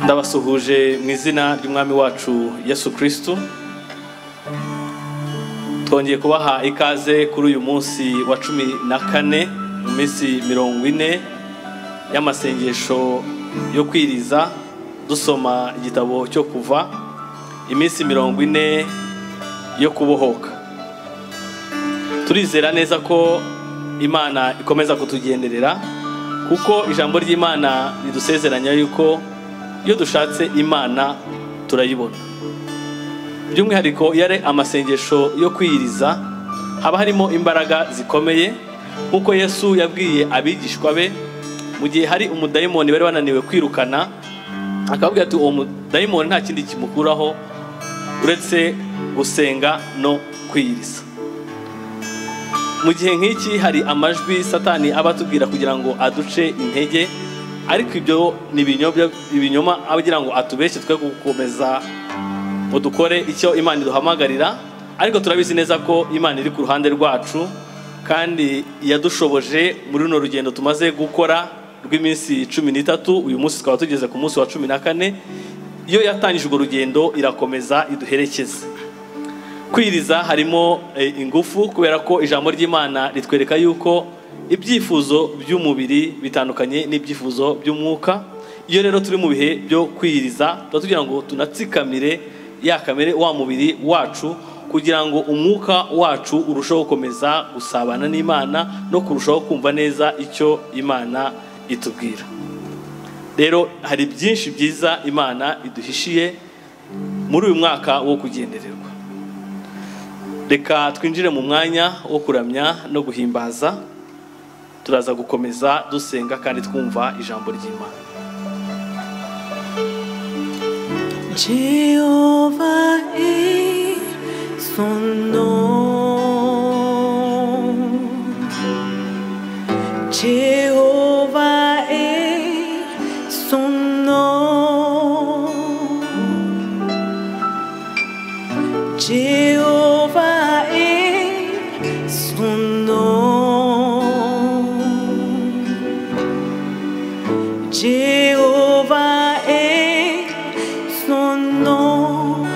ndabasuhuje mu izina ry'umwami wacu yesu kirisitu twongeye kubaha ikaze kuri uyu munsi wa cumi na kane mu minsi mirongo ine y'amasengesho yo kwiriza dusoma igitabo cyo kuva iminsi mirongo ine yo kubohoka turizera neza ko imana ikomeza kutugenderera kuko ijambo ry'imana ridusezeranya yuko iyo dushatse imana turayibona by'umwihariko iyo ari amasengesho yo kwiyiriza haba harimo imbaraga zikomeye nk'uko yesu yabwiye abigishwa be mu gihe hari umudayimoni bari bananiwe kwirukana akababwira ati uwo mudayimoni nta kindi kimukuraho uretse gusenga no kwiyiriza mu gihe nk'iki hari amajwi satani aba atubwira kugira ngo aduce intege ariko ibyo ni ibinyoma aba agira ngo atubeshye twe gukomeza ngo dukore icyo imana iduhamagarira ariko turabizi neza ko imana iri ku ruhande rwacu kandi yadushoboje muri runo rugendo tumaze gukora rw'iminsi cumi n'itatu uyu munsi tukaba tugeze ku munsi wa cumi na kane iyo yatangije urwo rugendo irakomeza iduherekeze kwiriza harimo ingufu kubera ko ijambo ry'imana ritwereka yuko ibyifuzo by'umubiri bitandukanye n'ibyifuzo by'umwuka iyo rero turi mu bihe byo kwiriza tuba tugira ngo tunatsikamire ya kamere wa mubiri wacu kugira ngo umwuka wacu urusheho gukomeza gusabana n'imana no kurushaho kumva neza icyo imana itubwira rero hari byinshi byiza imana iduhishiye muri uyu mwaka wo kugendererwa reka twinjire mu mwanya wo kuramya no guhimbaza turaza gukomeza dusenga kandi twumva ijambo ry'imana Jehova est son nom. Jehova est son nom. Jehova est son nom. Jehova est son nom.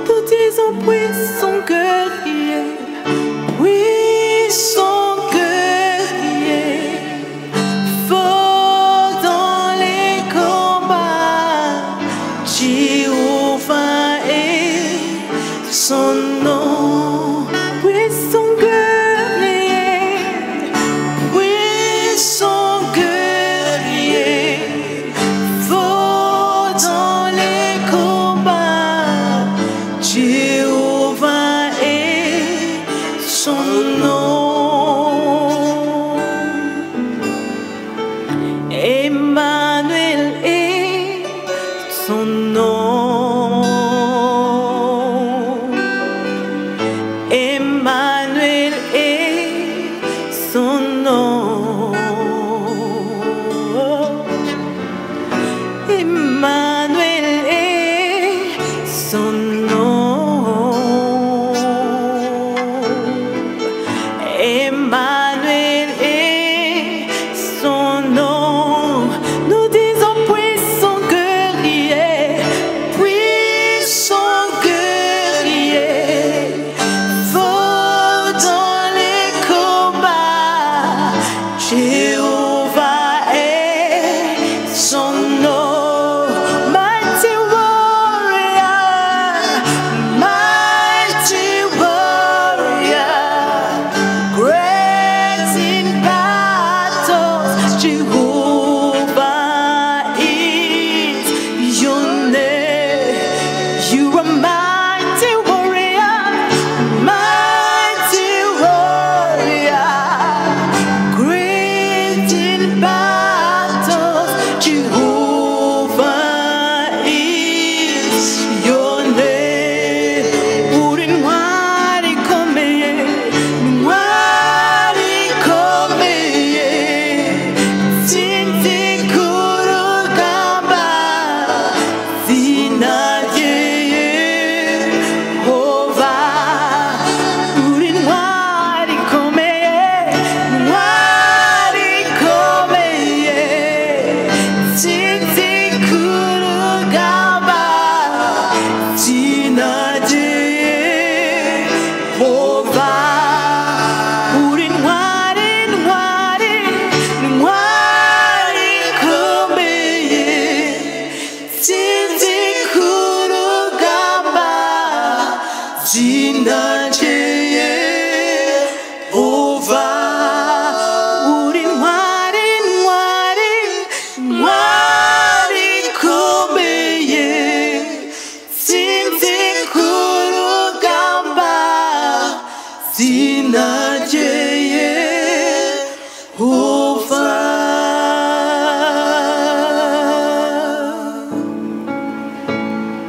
Tout est en puissant cœur, il est puissant cœur, il est fort dans les combats. Jéhovah est son nom. Puissant guerrier, puissant guerrier,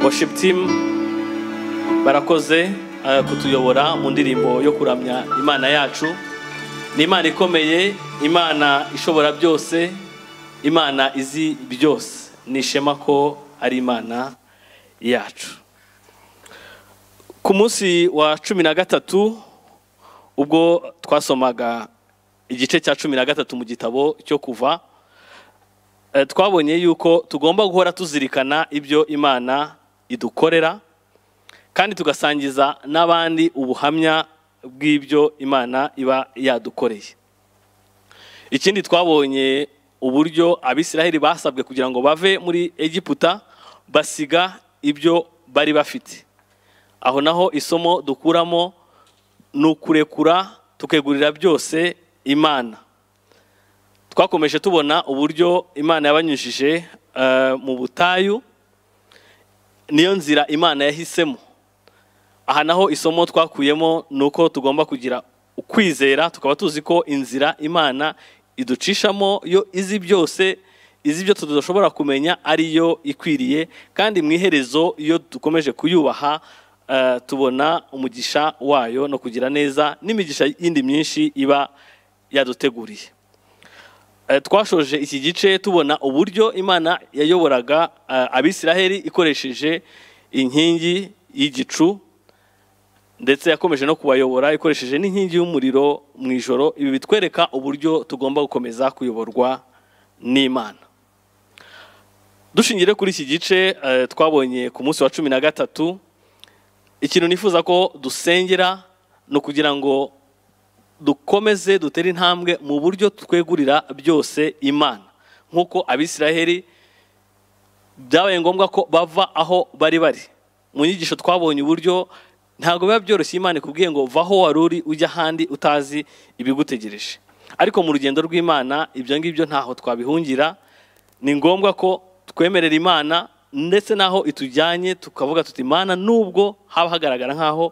worship team barakoze eh, kutuyobora mu ndirimbo yo kuramya imana yacu ni imana ikomeye imana ishobora byose imana izi byose ni ishema ko ari imana yacu ku munsi wa cumi na gatatu ubwo twasomaga igice cya cumi na gatatu mu gitabo cyo kuva Eh, twabonye yuko tugomba guhora tuzirikana ibyo imana idukorera kandi tugasangiza n'abandi ubuhamya bw'ibyo imana iba yadukoreye ikindi twabonye uburyo abisiraheli basabwe kugira ngo bave muri egiputa basiga ibyo bari bafite aho naho isomo dukuramo ni ukurekura tukegurira byose imana twakomeje tubona uburyo imana yabanyujije eh, mu butayu niyo nzira imana yahisemo aha naho isomo twakuyemo ni uko tugomba kugira ukwizera tukaba tuzi ko inzira imana iducishamo yo izi byose izi ibyo tudashobora kumenya ariyo ikwiriye kandi mu iherezo iyo dukomeje kuyubaha eh, tubona umugisha wayo no kugira neza n'imigisha yindi myinshi iba yaduteguriye Eh, twashoje iki gice tubona uburyo imana yayoboraga eh, abisiraheli ikoresheje inkingi y'igicu ndetse yakomeje no kubayobora ikoresheje n'inkingi y'umuriro mu ijoro ibi bitwereka uburyo tugomba gukomeza kuyoborwa n'imana dushingiye kuri iki gice eh, twabonye ku munsi wa cumi na gatatu ikintu nifuza ko dusengera ni ukugira ngo dukomeze dutere intambwe mu buryo twegurira byose imana nk'uko abisiraheli byabaye ngombwa ko bava aho bari bari mu nyigisho twabonye uburyo ntabwo biba byoroshye imana ikubwiye ngo vaho wari uri ujya ahandi utazi ibigutegereje ariko mu rugendo rw'imana ibyo ngibyo ntaho twabihungira ni ngombwa ko twemerera imana ndetse n'aho itujyanye tukavuga tuti imana nubwo haba hagaragara nk'aho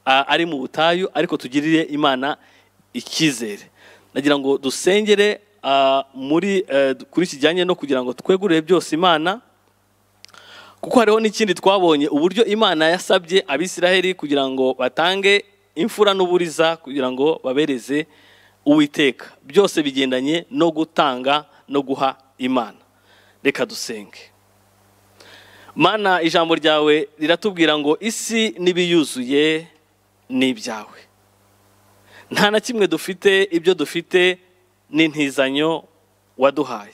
ah, ari mu butayu ariko tugirire imana icyizere nagira ngo dusengere ah, muri eh, kuri kijyanye no kugira ngo twegurire byose imana kuko hariho n'ikindi twabonye uburyo imana yasabye abisiraheli kugira ngo batange imfura n'uburiza kugira ngo babereze uwiteka byose bigendanye no gutanga no guha imana reka dusenge mana ijambo ryawe riratubwira ngo isi n'ibiyuzuye ni ibyawe nta na kimwe dufite ibyo dufite ni intizanyo waduhaye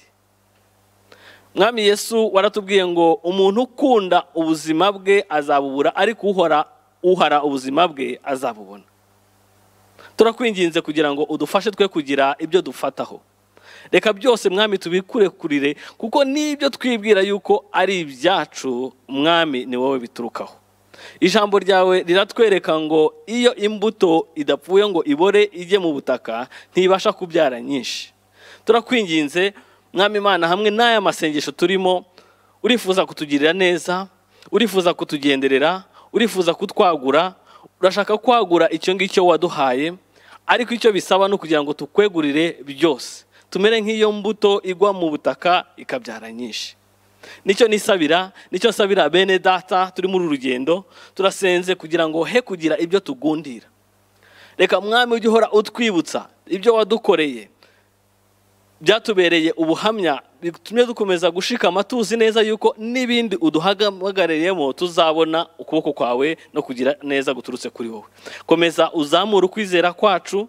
mwami yesu waratubwiye ngo umuntu ukunda ubuzima bwe azabubura ariko uhora uhara ubuzima bwe azabubona turakwinginze kugira ngo udufashe twe kugira ibyo dufataho reka byose mwami tubikurekurire kuko n'ibyo twibwira yuko ari ibyacu mwami ni wowe biturukaho ijambo ryawe riratwereka ngo iyo imbuto idapfuye ngo ibore ijye mu butaka ntibasha kubyara nyinshi turakwinginze mwami imana hamwe n'aya masengesho turimo urifuza kutugirira neza urifuza kutugenderera urifuza kutwagura urashaka kwagura icyo ngicyo waduhaye ariko icyo bisaba ni ukugira ngo tukwegurire byose tumere nk'iyo mbuto igwa mu butaka ikabyara nyinshi nicyo nisabira nicyo nsabira bene data turi muri uru rugendo turasenze kugira ngo he kugira ibyo tugundira reka mwami ujye uhora utwibutsa ibyo wadukoreye byatubereye ubuhamya bitumye dukomeza gushikama tuzi neza yuko n'ibindi uduhamagariyemo tuzabona ukuboko kwawe no kugira neza guturutse kuri wowe komeza uzamure ukwizera kwacu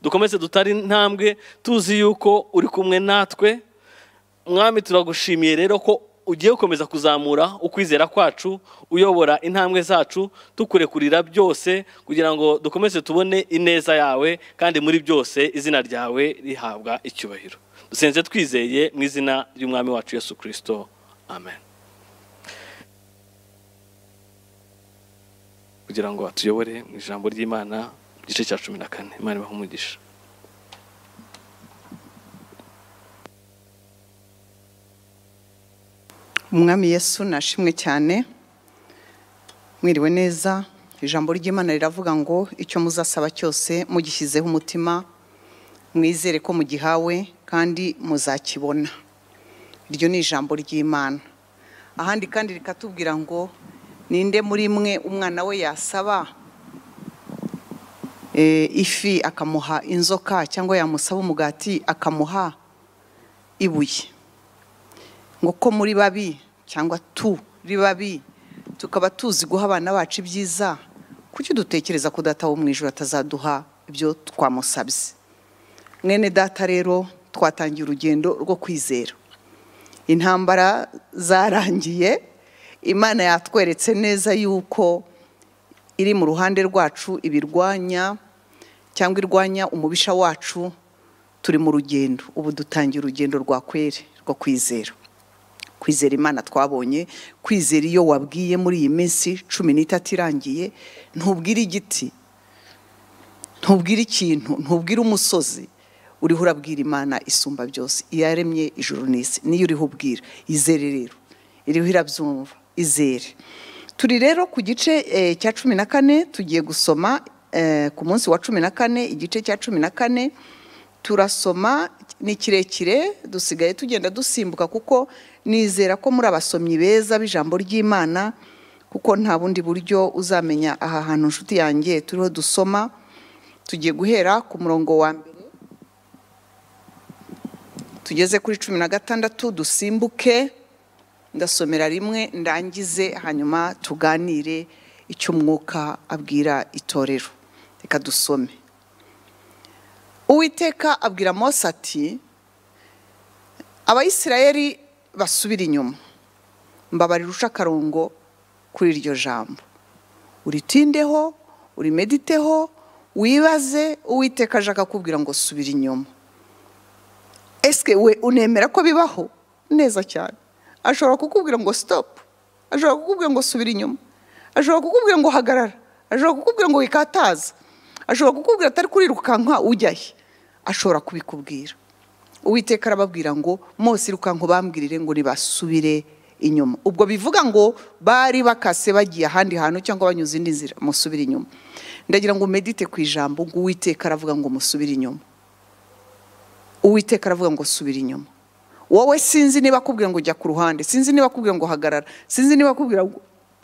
dukomeze dutari intambwe tuzi yuko uri kumwe natwe mwami turagushimiye rero ko ugiye gukomeza kuzamura ukwizera kwacu uyobora intambwe zacu tukurekurira byose kugira ngo dukomeze tubone ineza yawe kandi muri byose izina ryawe rihabwa icyubahiro dusenze twizeye mu izina ry'umwami wacu yesu kirisito amen kugira ngo atuyobore mu ijambo ry'imana mu gice cya cumi na kane imana ibahe umugisha umwami yesu nashimwe cyane mwiriwe neza ijambo ry'imana riravuga ngo icyo muzasaba cyose mugishyizeho umutima mwizere ko mugihawe kandi muzakibona iryo ni ijambo ry'imana ahandi kandi rikatubwira ngo ninde muri mwe umwana we yasaba eh, ifi akamuha inzoka cyangwa yamusaba umugati akamuha ibuye ngo ko muri babi cyangwa turi babi tukaba tuzi guha abana bacu ibyiza kuki dutekereza ko data wo mu ijoro atazaduha ibyo twamusabye mwene data rero twatangiye urugendo rwo kwizera intambara zarangiye imana yatweretse neza yuko iri mu ruhande rwacu ibirwanya cyangwa irwanya umubisha wacu turi mu rugendo ubu dutangiye urugendo rwa kwere rwo kwizera kwizera imana twabonye kwizera iyo wabwiye muri iyi minsi cumi n'itatu irangiye ntubwire igiti ntubwire ikintu ntubwire umusozi uriho urabwira imana isumba byose iyaremye ijuru n'isi niyo uriho ubwira izere rero iriho irabyumva izere turi rero ku gice eh, cya cumi na kane tugiye gusoma eh, ku munsi wa cumi na kane igice cya cumi na kane turasoma ni kirekire dusigaye tugenda dusimbuka kuko nizera ko muri abasomyi beza b'ijambo ry'imana kuko nta bundi buryo uzamenya aha hantu inshuti yanjye turiho dusoma tugiye guhera ku murongo wa mbere tugeze kuri cumi na gatandatu dusimbuke ndasomera rimwe ndangize hanyuma tuganire icyo umwuka abwira itorero reka dusome uwiteka abwira mose ati abayisirayeli basubire inyuma mbabarira uca akarongo kuri iryo jambo uritindeho urimediteho wibaze uwiteka ashaka kubwira ngo subira inyuma esike we unemera ko bibaho neza cyane ashobora kukubwira ngo sitopu ashobora kukubwira ngo subira inyuma ashobora kukubwira ngo hagarara ashobora kukubwira ngo wikataza ashobora kukubwira atari kurirukanka ujya he ashobora kubikubwira uwiteka arababwira ngo mose irukanka bambwirire ngo nibasubire inyuma ubwo bivuga ngo bari bakase bagiye ahandi hantu cyangwa banyuze indi nzira musubire inyuma ndagira ngo medite ku ijambo ngo uwiteka aravuga ngo musubire inyuma uwiteka aravuga ngo subira inyuma wowe sinzi niba akubwira ngo jya ku ruhande sinzi niba akubwira ngo hagarara sinzi niba akubwira ngo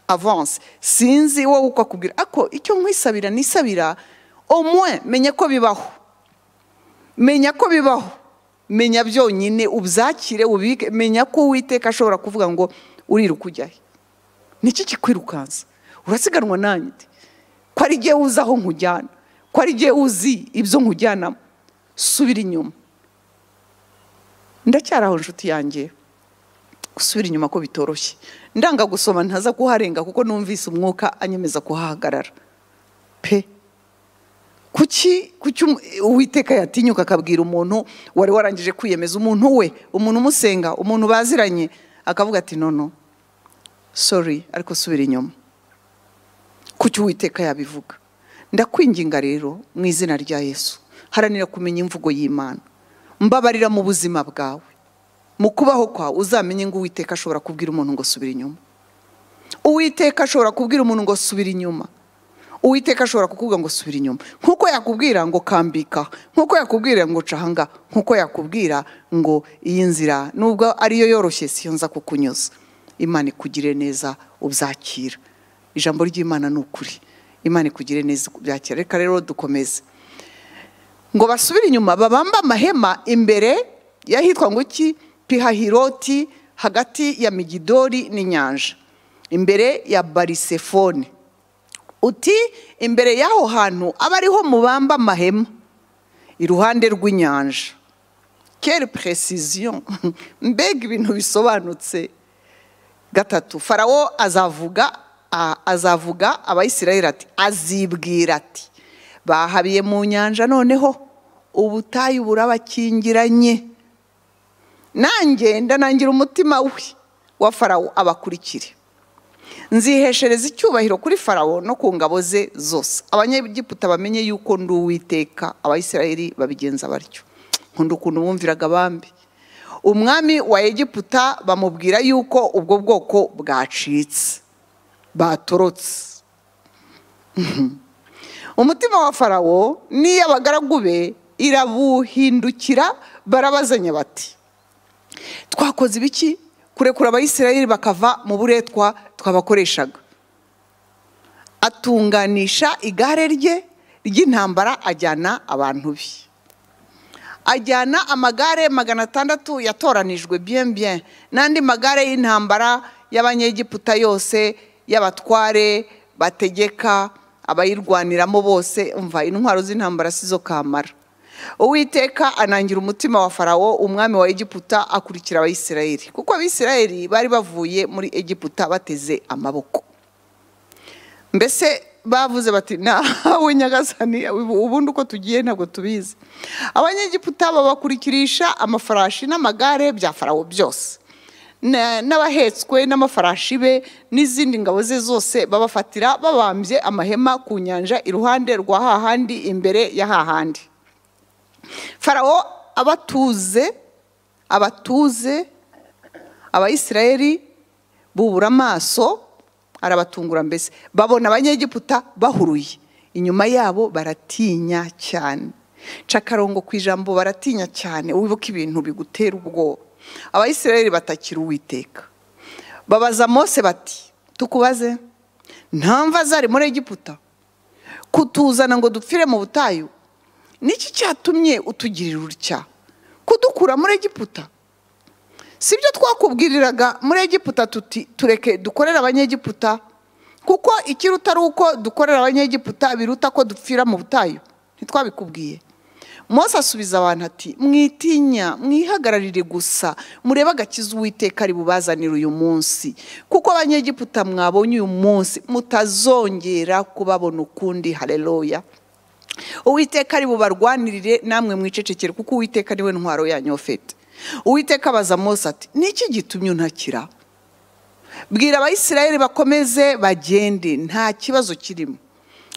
avanse sinzi wowe uko akubwira ako icyo nkwisabira nisabira omwe menya ko bibaho menya ko bibaho menya byonyine ubyakire ubike menya ko uwiteka ashobora kuvuga ngo uriruka ujya he niki kikwirukansa urasiganwa nanjye ko ari igihe uzi aho nkujyana ko ari igihe uzi ibyo nkujyanamo subira inyuma ndacyari aho inshuti yanjye gusubira inyuma ko bitoroshye ndanga gusoma ntaza kuharenga kuko numvise umwuka anyemeza kuhahagarara pe kuki kuki um- uwiteka yatinyuka akabwira umuntu wari warangije kwiyemeza umuntu we umuntu umusenga umuntu baziranye akavuga ati nono sori ariko subira inyuma kuki uwiteka yabivuga ndakwinginga rero mu izina rya yesu haranira kumenya imvugo y'imana mbabarira mu buzima bwawe mu kubaho kwawe uzamenye ngo uwiteka ashobora kubwira umuntu ngo subira inyuma uwiteka ashobora kubwira umuntu ngo subira inyuma uwiteka ashobora kukubwira ngo subira inyuma nk'uko yakubwira ngo kambika nk'uko yakubwira ngo cahanga nk'uko yakubwira ngo iyi nzira nubwo ariyo yoroshye siyo nza kukunyuza imana ikugire neza ubyakira ijambo ry'imana ni ukuri imana ikugire neza ubyakira reka rero dukomeze ngo basubire inyuma babambe amahema imbere y'ahitwa ngo iki pihahiroti hagati ya migidori n'inyanja imbere ya barisefone uti imbere y'aho hantu aba ariho mubamba amahema iruhande rw'inyanja kere precision mbega ibintu bisobanutse gatatu farawo azavuga a- azavuga abayisirayeli ati azibwira ati bahabiye mu nyanja noneho ubutayu burabakingiranye nanjye ndanangira umutima we wa farawo abakurikire nziheshereza icyubahiro kuri farawo no ku ngabo ze zose abanyegiputa bamenye yuko ndi uwiteka abayisirayeli babigenza batyo nkunda ukuntu bumviraga abambi umwami wa egiputa bamubwira yuko ubwo bwoko bwacitse batorotse umutima wa farawo n'iy'abagaragu be irabuhindukira barabazanya bati twakoze ibiki kurekura abayisirayeli bakava mu buretwa twabakoreshaga atunganisha igare rye ry'intambara ajyana abantu be ajyana amagare magana atandatu yatoranijwe bien bien n'andi magare y'intambara y'abanyegiputa yose y'abatware bategeka abayirwaniramo bose umva intwaro z'intambara si zo kamara uwiteka anangira umutima wa farawo umwami wa egiputa akurikira abayisirayeli kuko abisirayeli bari bavuye muri egiputa bateze amaboko mbese bavuze bati nawe nyagasani ubundi uko tugiye ntabwo tubizi abanyegiputa babakurikirisha amafarashi n'amagare bya farawo byose Na- n'abahetswe n'amafarashi be n'izindi ngabo ze zose babafatira babambye amahema ku nyanja iruhande rwa hahandi imbere ya hahandi farawo abatuze abatuze abayisirayeli bubura amaso arabatungura mbese babona abanyegiputa bahuruye inyuma yabo baratinya cyane nca akarongo ku ijambo baratinya cyane wibuke ibintu bigutera ubwoba abayisirayeli batakira uwiteka babaza mose bati tukubaze nta mva zari muri egiputa kutuzana ngo dupfire mu butayu niki cyatumye utugirira utya kudukura muri egiputa si byo twakubwiriraga muri egiputa tuti tureke dukorere abanyegiputa kuko ikiruta ari uko dukorera abanyegiputa biruta ko dupfira mu butayu ntitwabikubwiye mose asubiza abantu ati mwitinya mwihagararire gusa murebe agakiza uwiteka ari bubazanire uyu munsi kuko abanyegiputa mwabonye uyu munsi mutazongera kubabona ukundi hareruya uwiteka ari bubarwanirire namwe mwicecekere kuko uwiteka niwe ntwaro yanyu ufite uwiteka abaza mose ati niki gitumye untakira bwira abayisirayeli bakomeze bagende nta kibazo kirimo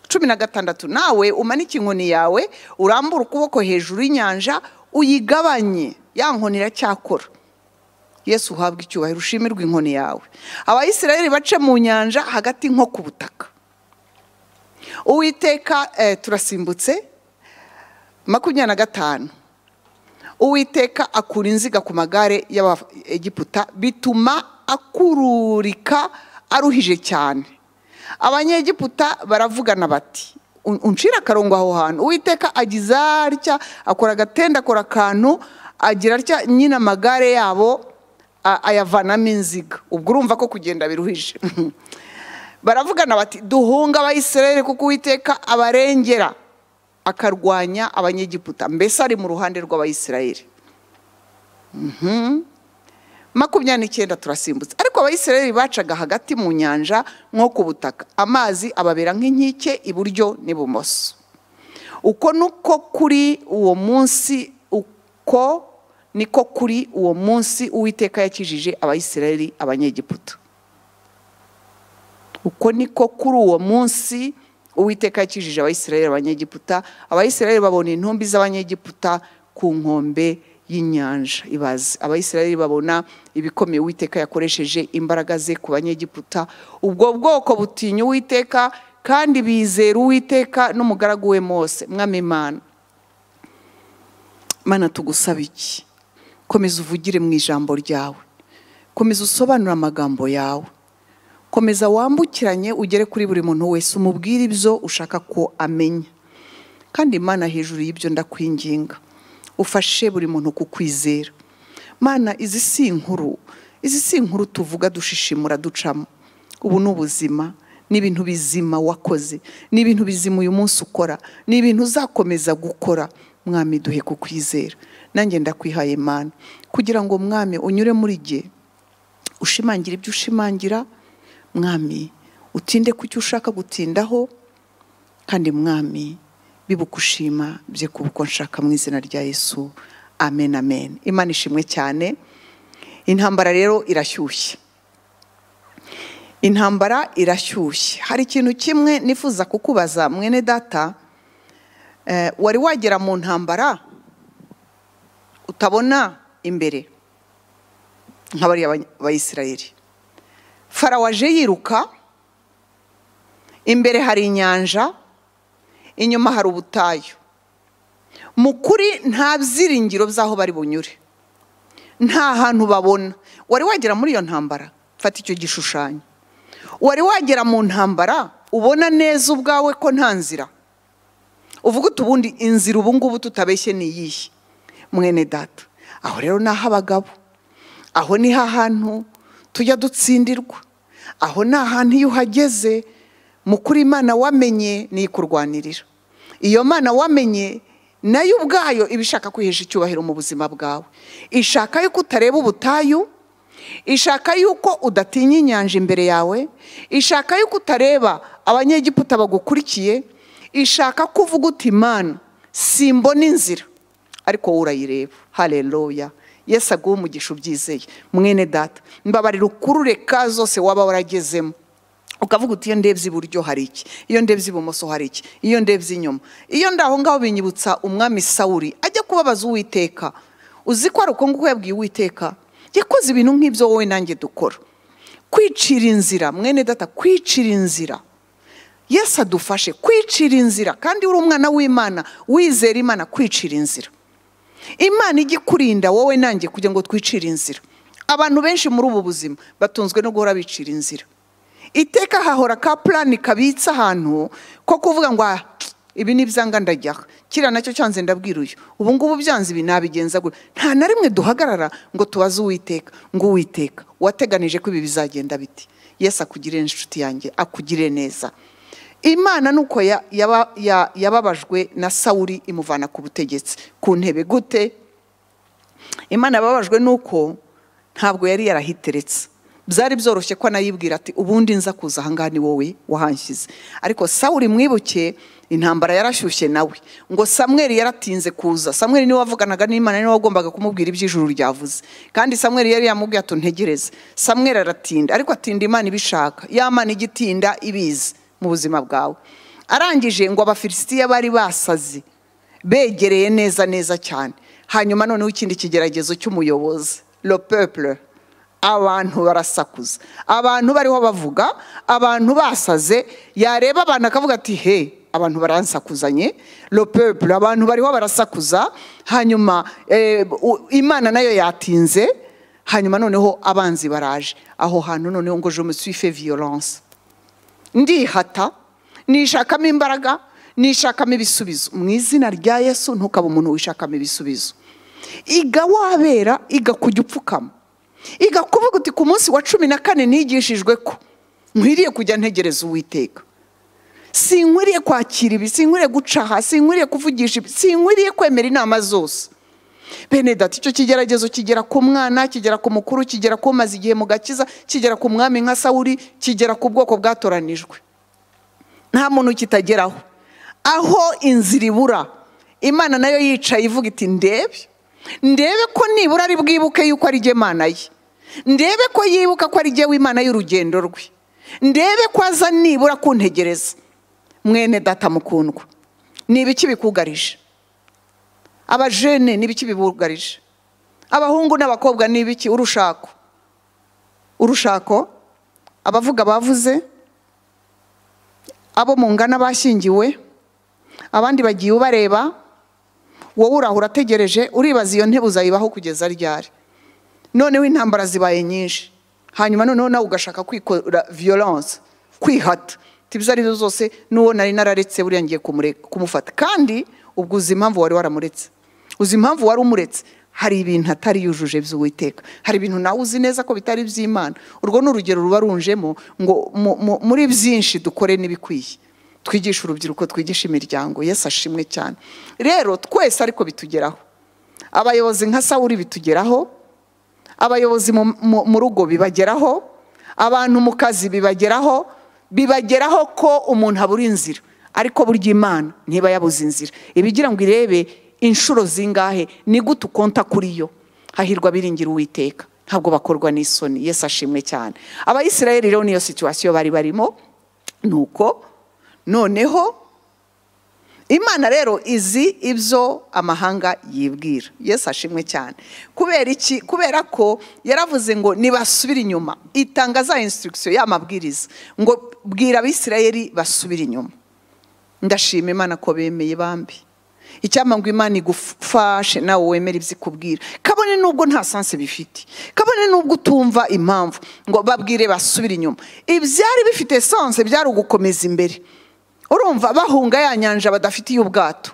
cumi na gatandatu nawe umanike inkoni yawe urambure ukuboko hejuru y'inyanja uyigabanye ya nkoni iracyakora yesu uhabwa icyubahiro ushimirwa inkoni yawe abayisirayeli bace mu nyanja hagati nko ku butaka uwiteka eh, turasimbutse makumyabiri na gatanu uwiteka akura inziga ku magare y'abagiputa bituma akururika aruhije cyane abanyegiputa baravugana bati "Un- uncira akarongo aho hantu uwiteka agize atya akora agatenda akora akantu agira atya nyine amagare yabo a- ayavanamo inziga ubwo urumva ko kugenda biruhije baravugana bati duhunga abayisirayeli kuko uwiteka abarengera akarwanya abanyegiputa mbese ari mu ruhande rw'abayisirayeli Mhm. makumyabiri n'icyenda turasimbutse ariko abayisirayeli bacaga hagati mu nyanja nko ku butaka amazi ababera nk'inkike iburyo n'ibumoso uko nuko kuri uwo munsi uko niko kuri uwo munsi uwiteka yakijije abayisirayeli abanyegiputa uko niko kuri uwo munsi uwiteka yakijije abayisirayeli abanyegiputa abayisirayeli babona intumbi z'abanyegiputa ku nkombe y'inyanja ibaze abayisirayeli babona ibikomeye uwiteka yakoresheje imbaraga ze ku banyegiputa ubwo bwoko butinya uwiteka kandi bizera uwiteka n'umugaragu we mose mwami imana mana tugusaba iki komeza uvugire mu ijambo ryawe komeza usobanure amagambo yawe komeza wambukiranye ugere kuri buri muntu wese umubwire ibyo ushaka ko amenya kandi imana hejuru y'ibyo ndakwinginga ufashe buri muntu kukwizera mana izi si inkuru izi si inkuru tuvuga dushishimura ducamo ubu ni ubuzima ni ibintu bizima wakoze ni ibintu bizima uyu munsi ukora ni ibintu uzakomeza gukora mwami duhe kukwizera nanjye ndakwihaye mana kugira ngo mwami unyure muri jye ushimangira ibyo ushimangira mwami utinde ku cyo ushaka gutindaho kandi mwami bibuka ushima bye ku bwo nshaka mu izina rya yesu amen amen imana ishimwe cyane intambara rero irashyushye intambara irashyushye hari ikintu kimwe nifuza kukubaza mwene data eh, wari wagera mu ntambara utabona imbere nk'abariya Abany- abayisirayeli farawo aje yiruka imbere hari inyanja inyuma hari ubutayu mu kuri nta byiringiro by'aho bari bunyure nta hantu babona wari wagera muri iyo ntambara fata icyo gishushanyo wari wagera mu ntambara ubona neza ubwawe ko nta nzira uvuga uti ubundi inzira ubu ngubu tutabeshye ni iyihe mwene data aho rero ni ah'abagabo aho ni hantu tujya dutsindirwa aho ni ahantu iyo uhageze mukuru imana wamenye ni ikurwanirira iyo mana wamenye nayo ubwayo iba ishaka kwihesha icyubahiro mu buzima bwawe ishaka yuko utareba ubutayu ishaka yuko udatinya inyanja imbere yawe ishaka yuko utareba abanyegiputa bagukurikiye ishaka ko uvuga uti imana simbona inzira ariko wowe urayireba hareruya yesi aguhe umugisha ubyizeye mwene data mbabarira ukurure ka zose waba waragezemo ukavuga uti iyo ndebye iburyo hari iki iyo ndebye ibumoso hari iki iyo ndebye inyuma iyo ndaho ngaho binyibutsa umwami sawuri ajya kubabaza uwiteka uzi ko ari uko nguko yabwiye uwiteka yakoze ibintu nk'ibyo wowe nanjye dukora kwicira inzira mwene data kwicira inzira yesi adufashe kwicira inzira kandi uri umwana w'imana wizera imana kwicira inzira imana ijya ikurinda wowe nanjye kugira ngo twicire inzira abantu benshi muri ubu buzima batunzwe no guhora bicira inzira iteka hahora ka purani kabitse ahantu ko kuvuga ngo "Ah, ibi ni ibyanga ndajyaho kiriya nacyo cyanze ndabwira uyu ubu ngubu byanze ibi nabigenza gutya nta na rimwe duhagarara ngo tubaze uwiteka ngo uwiteka wateganije ko ibi bizagenda biti yesi akugirire inshuti yanjye akugirire neza imana ni uko ya- yaba- ya- yababajwe na sawuri imuvana ku butegetsi ku ntebe gute imana yababajwe nuko ntabwo yari yarahiteretse byari byoroshye ko anayibwira ati ubundi nza kuza ahangaha ni wowe wahanshyize ariko sawuri mwibuke intambara yarashyushye nawe ngo samweri yaratinze kuza samweri niwe wavuganaga n'imana niwe wagombaga kumubwira iby'ijuru ryavuze kandi samweri yari yamubwiye ati ntegereze samweri aratinda ariko atinda imana ibishaka ya mana ijya itinda ibizi mu buzima bwawe arangije ngo abafilisitiya bari basaze begereye neza neza cyane hanyuma noneho ikindi kigeragezo cy'umuyobozi le peuple abantu barasakuza abantu bariho bavuga abantu basaze yareba abantu akavuga ati he abantu baransakuzanye le peuple abantu bariho barasakuza hanyuma eh, u- imana nayo yatinze hanyuma noneho abanzi baraje aho hantu noneho ngo je me suis fait violence ndihata nishakamo imbaraga nishakamo ibisubizo mu izina rya yesu ntukaba umuntu wishakamo ibisubizo iga wabera iga kujya upfukama iga kuvuga uti ku munsi wa cumi na kane nigishijwe ko nkwiriye kujya ntegereza uwiteka sinkwiriye kwakira ibi sinkwiriye guca aha sinkwiriye kuvugisha ibi sinkwiriye kwemera inama zose bene data icyo kigeragezo kigera ku mwana kigera ku mukuru kigera ku umaze igihe mu gakiza kigera ku mwami nka sawuri kigera ku bwoko bwatoranijwe nta muntu kitageraho aho inzira ibura imana nayo yicaye ivuga iti ndebe ndebe ko nibura ari bwibuke yuko ari jye mana ye ndebe ko yibuka ko ari jye w'imana y'urugendo rwe ndebe ko aza nibura kuntegereza mwene data mukundwa ni ibiki bikugarije abajene ni ibiki bibugarije abahungu n'abakobwa ni ibiki urushako urushako abavuga bavuze abo mungana bashyingiwe abandi bagiye ubareba wowe uraho urategereje uribaza iyo ntebe uzayibaho kugeza ryari noneho intambara zibaye nyinshi hanyuma noneho nawe ugashaka kwikora violence kwihata tibyo ari byo zose n'uwo nari nararetse buriya ngiye kumure- kumufata kandi ubwo uzi impamvu wari waramuretse uzi impamvu wari umuretse hari ibintu atari yujuje by'uwiteka hari ibintu nawe uzi neza ko bitari iby'imana urwo ni urugero ruba runjemo ngo mu- mu- muri byinshi dukore n'ibikwiye twigishe urubyiruko twigishe imiryango yesu ashimwe cyane rero twese ariko bitugeraho abayobozi nka sawuri bitugeraho abayobozi mu- mu mu rugo bibageraho abantu mu kazi bibageraho bibageraho ko umuntu abura inzira ariko burya imana ntiba yabuze inzira ibigira ngo irebe inshuro zingahe ni gute ukonta kuri yo hahirwa biringira uwiteka ntabwo bakorwa n'isoni yesu ashimwe cyane abayisirayeli rero niyo situwasiyo bari barimo nuko noneho imana rero izi ibyo amahanga yibwira yesu ashimwe cyane kubera iki kubera ko yaravuze ngo nibasubire inyuma itanga za insitirigisiyo y'amabwiriza ngo bwira abisirayeli basubire inyuma ndashima imana ko bemeye bambi icyampa ngo imana igufashe nawe wemera ibyo ikubwira kabone n'ubwo nta sanse bifite kabone n'ubwo utumva impamvu ngo babwire basubire inyuma ibyari bifite sanse byari ugukomeza imbere urumva bahunga ya nyanja badafite ubwato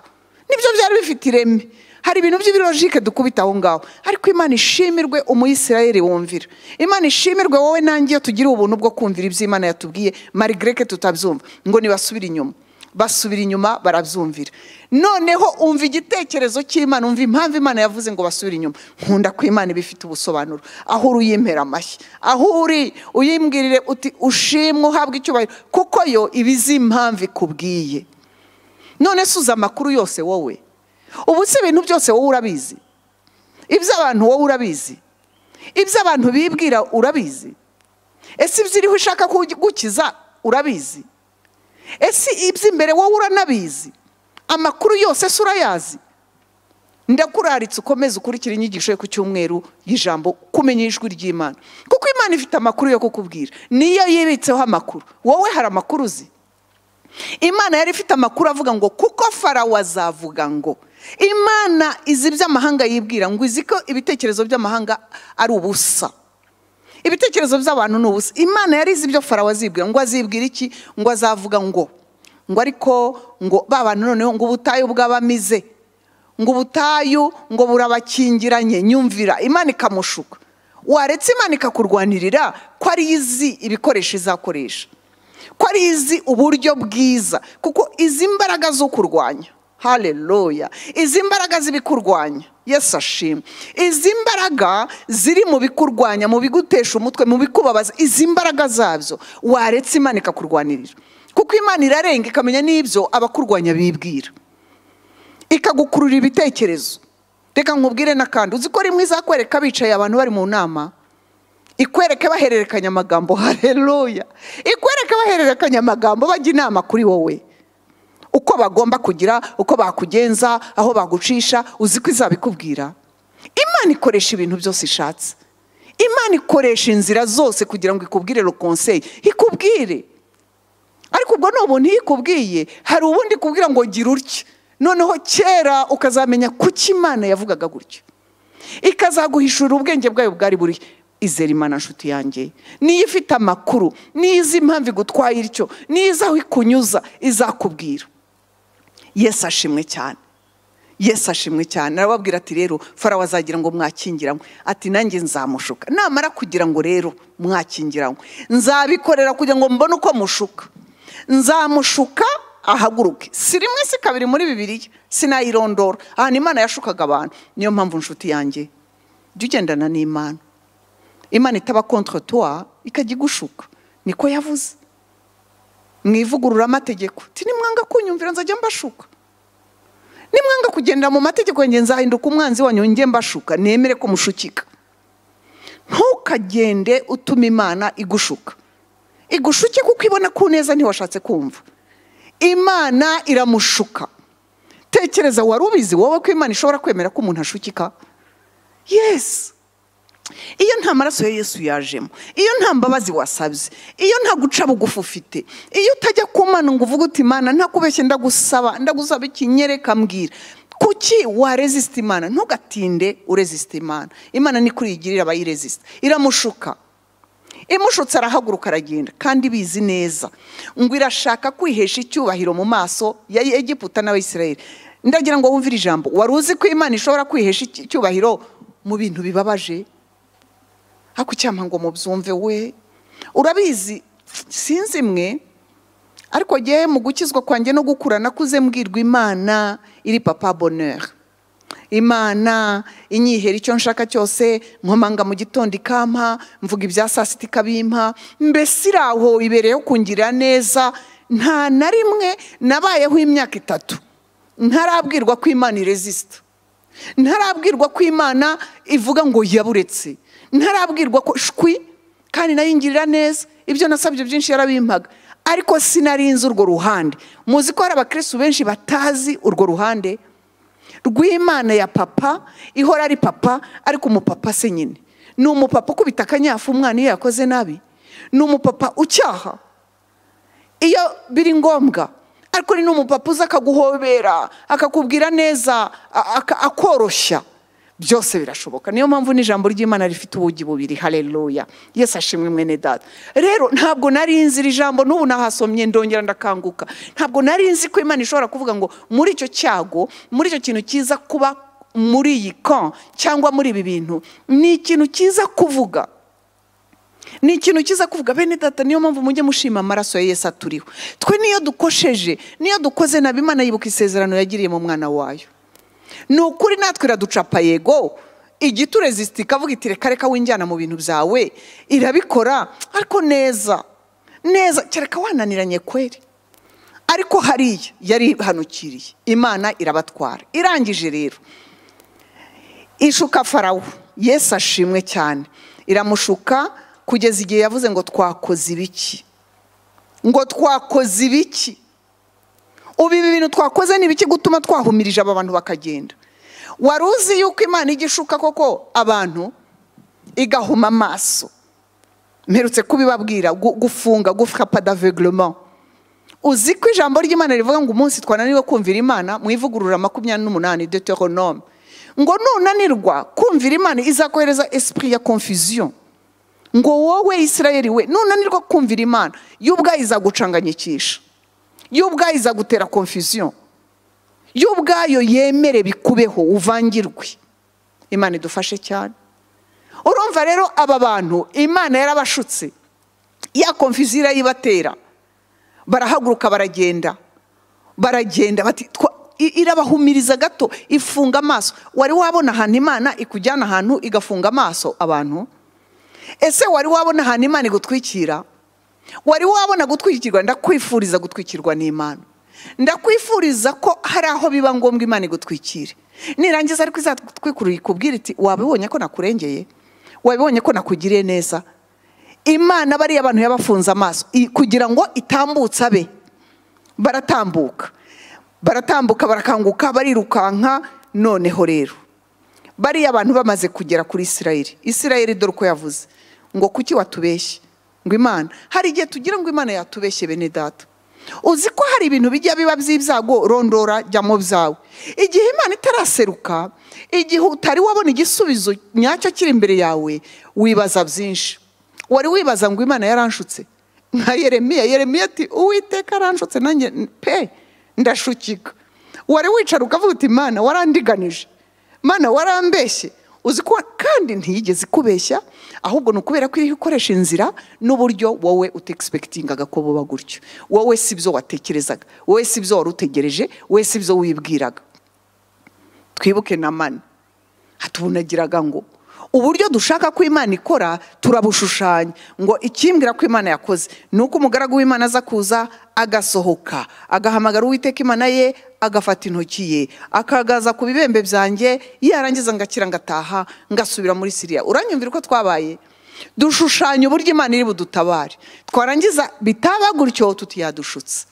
nibyo byari bifite ireme hari ibintu by'ibirojike dukubita aho ngaho ariko imana ishimirwe umuyisirayeri wumvira imana ishimirwe wowe nanjye iyo tugira ubuntu bwo kumvira ibyo imana yatubwiye marigreke tutabyumva ngo ntibasubire inyuma basubira inyuma barabyumvira noneho umva igitekerezo cy'imana umva impamvu imana yavuze ngo basubire inyuma nkunda ko imana iba ifite ubusobanuro aho uri uyimpera amashyi aho uri uyimbwirire uti ushimwe uhabwe icyubahiro kuko yo iba izi impamvu ikubwiye none se uzi amakuru yose wowe ubu si ibintu byose wowe urabizi iby'abantu wowe urabizi iby'abantu bibwira urabizi ese iby'iriho ushaka gukiza urabizi ese iby'imbere wowe uranabizi amakuru yose se urayazi ndakuraritse ukomeze ukurikira inyigisho yo ku cyumweru y'ijambo kumenya ijwi ry'imana kuko imana ifite amakuru yo kukubwira niyo yibitseho amakuru wowe hari amakuru uzi imana yari ifite amakuru avuga ngo kuko farawo azavuga ngo imana izi iby'amahanga yibwira ngo izi ko ibitekerezo by'amahanga ari ubusa ibitekerezo by'abantu ni ubusa imana yari izi ibyo farawo azibwira ngo azibwira iki ngo azavuga ngo ngo ariko ngo ba bantu noneho ngo ubutayu bw'abamize ngo ubutayu ngo burabakingiranye nyumvira imana ikamushuka waretse imana ikakurwanirira ko ari izi ibikoresho izakoresha ko ari izi uburyo bwiza kuko izi mbaraga zo kurwanya hareruya izi mbaraga z'ibikurwanya yesu ashimwe izi mbaraga ziri mu bikurwanya mu bigutesha umutwe mu bikubabaza izi mbaraga zabyo waretse imana ikakurwanirira kuko imana irarenga ikamenya n'ibyo abakurwanya bibwira ikagukurura ibitekerezo reka nkubwire n'akandi uzi ko rimwe izakwereka bicaye abantu bari mu nama ikwereke bahererekanya amagambo hareruya ikwereke bahererekanya amagambo bajya inama kuri wowe uko bagomba kugira uko bakugenza aho bagucisha uzi ko izabikubwira imana ikoresha ibintu byose ishatse imana ikoresha inzira zose kugira ngo ikubwire rokonseri ikubwire ariko ubwo ni ubuntu iyo ikubwiye hari ubundi ikubwira ngo gira utya noneho kera ukazamenya kuki imana yavugaga gutya ikazaguhishura ubwenge bwayo bwari burihe izere imana nshuti yanjye niyo ifite amakuru niyo izi impamvu igutwaye ityo niyo izi aho ikunyuza izakubwira yesu ashimwe cyane yesu ashimwe cyane arababwira ati rero farawo azagira ngo mwakingiranywe ati nanjye nzamushuka namara kugira ngo rero mwakingiranywe nzabikorera kugira ngo mbone uko mushuka nzamushuka ahaguruke si rimwe si kabiri muri bibiriya sinayirondora ahantu imana yashukaga abantu niyo mpamvu nshuti yanjye jya ugendana n'imana imana itaba kontra tuwa ikajya igushuka niko yavuze mu ivugururamategeko nimwanga kunyumvira nzajya mbashuka nimwanga kugendera mu mategeko yanjye nzahinduka umwanzi wanyu njye mbashuka nemere ko mushukika ntukagende utuma imana igushuka igushuke kuko ibona ko neza ntiwashatse kumva imana iramushuka tekereza wari ubizi wowe ko imana ishobora kwemera ko umuntu ashukika yesi iyo nta maraso ya yesu yajemo iyo nta mbabazi wasabye iyo nta guca bugufi ufite iyo utajya ku mana ngo uvuge uti imana ntakubeshye ndagusaba ndagusaba iki nyereka mbwira kuki warezisita imana ntugatinde urezisita imana imana ni kuri igirira abayirezisita iramushuka imushutse arahaguruka aragenda kandi bizi neza ngo irashaka kwihesha icyubahiro mu maso ya egiputa n'abayisirayeri ndagira ngo wumvire ijambo wari uzi ko imana ishobora kwihesha icyubahiro mu bintu bibabaje hakucyama ngo mubyumve we urabizi sinzi mwe ariko ngewe mu gukizwa kwanjye no gukura nakuze mbwirwa imana iri papa bonheur imana inyihera icyo nshaka cyose nkomanga mu gitondo ikampa mvuga ibya saa sita ikabimpa mbese iri aho ibereyeho kungirira neza nta na rimwe nabayeho imyaka itatu ntarabwirwa ko imana irezisita ntarabwirwa ko imana ivuga ngo yaburetse ntarabwirwa ko shwi kandi nayo ingirira neza ibyo nasabye byinshi yarabimpaga ariko sinarinze urwo ruhande muzi ko hari abakirisitu benshi batazi urwo ruhande rw'imana ya papa ihora ari papa ariko umupapa se nyine ni umupapa ukubita akanyafu umwana iyo yakoze nabi ni umupapa ucyaha iyo biri ngombwa ariko ni n'umupapa uza akaguhobera akakubwira neza a- aka- akoroshya byose birashoboka niyo mpamvu n'ijambo ry'imana rifite ubugi bubiri hareruya yesu ashimwe mwene data rero ntabwo nari nzi iri jambo n'ubu nahasomye ndongera ndakanguka ntabwo nari nzi ko imana ishobora kuvuga ngo muri icyo cyago muri icyo kintu cyiza kuba muri iyi kan cyangwa muri ibi bintu ni ikintu cyiza kuvuga ni ikintu cyiza kuvuga bene data niyo mpamvu mujye mushima amaraso ya yesu aturiho twe niyo dukosheje niyo dukoze nabi imana yibuka isezerano yagiriye mu mwana wayo ni ukuri natwe iraducapa yego igiturezisiti ikavuga iti reka reka winjyana mu bintu byawe irabikora ariko neza neza kereka wananiranye kweri ariko hariya yari ihanukiriye imana irabatwara irangije rero ishuka farawo yesu ashimwe cyane iramushuka kugeza igihe yavuze ngo twakoze ibiki ngo twakoze ibiki ubu ibi bintu twakoze ni ibiki gutuma twahumirije aba bantu bakagenda wari uzi yuko imana ijya ishuka koko abantu igahuma amaso mperutse kubibabwira gu- gufunga gufata d'aveuglema uzi ko ijambo ry'imana rivuga ngo umunsi twananiwe kumvira imana mu ivugurura makumyabiri n'umunani deuteronome ngo nunanirwa kumvira imana izakohereza esprit ya confusion ngo wowe isirayeli we nunanirwa kumvira imana y'ubwayo izagucanganyikisha y'ubwayo izagutera confusion y'ubwayo yemere bikubeho uvangirwe imana idufashe cyane urumva rero aba bantu imana yarabashutse ya confusion irayibatera barahaguruka baragenda baragenda bati twa- i- irabahumiriza gato ifunga amaso wari wabona ahantu imana ikujyana ahantu igafunga amaso abantu ese wari wabona ahantu imana igutwikira wari wabona gutwikirwa ndakwifuriza gutwikirwa n'imana ndakwifuriza ko hari aho biba ngombwa imana igutwikire nirangiza ariko izatwikurura ikubwira iti wabibonye ko nakurengeye wabibonye ko nakugiriye neza imana bariya abantu yabafunze amaso i- kugira ngo itambutse abe baratambuka baratambuka barakanguka barirukanka noneho rero bariya abantu bamaze kugera kuri isirayeli isirayeli dore uko yavuze ngo kuki watubeshye ngo imana hari igihe tugira ngo imana yatubeshye bene data uzi ko hari ibintu bijya biba by'ibyago rondora jyamo byawe igihe imana itaraseruka igihe utari wabona igisubizo nyacyo kiri imbere yawe wibaza byinshi wari wibaza ngo imana yaranshutse nka yeremiya yeremiya ati uwiteka aranshutse nanjye pe ndashukika wari wicara ukavuga uti imana warandiganije mana warambeshye uzi ko kandi ntiyigeze ikubeshya ahubwo ni ukubera ko iriho ikoresha inzira n'uburyo wowe utegispektingaga ko buba gutyo wowe si byo watekerezaga wowe si byo wari utegereje wowe si byo wibwiraga twibuke na mani hatubunagiraga ngo uburyo dushaka ko imana ikora turabushushanya ngo ikimbwira ko imana yakoze ni uko umugaragu w'imana aza kuza agasohoka agahamagara uwiteka imana ye agafata intoki ye akagaza ku bibembe byanjye yarangiza ngakira ngataha ngasubira muri siriya uranyumvira uko twabaye dushushanya uburyo imana iri budutabare twarangiza bitaba gutyo tuti yadushutse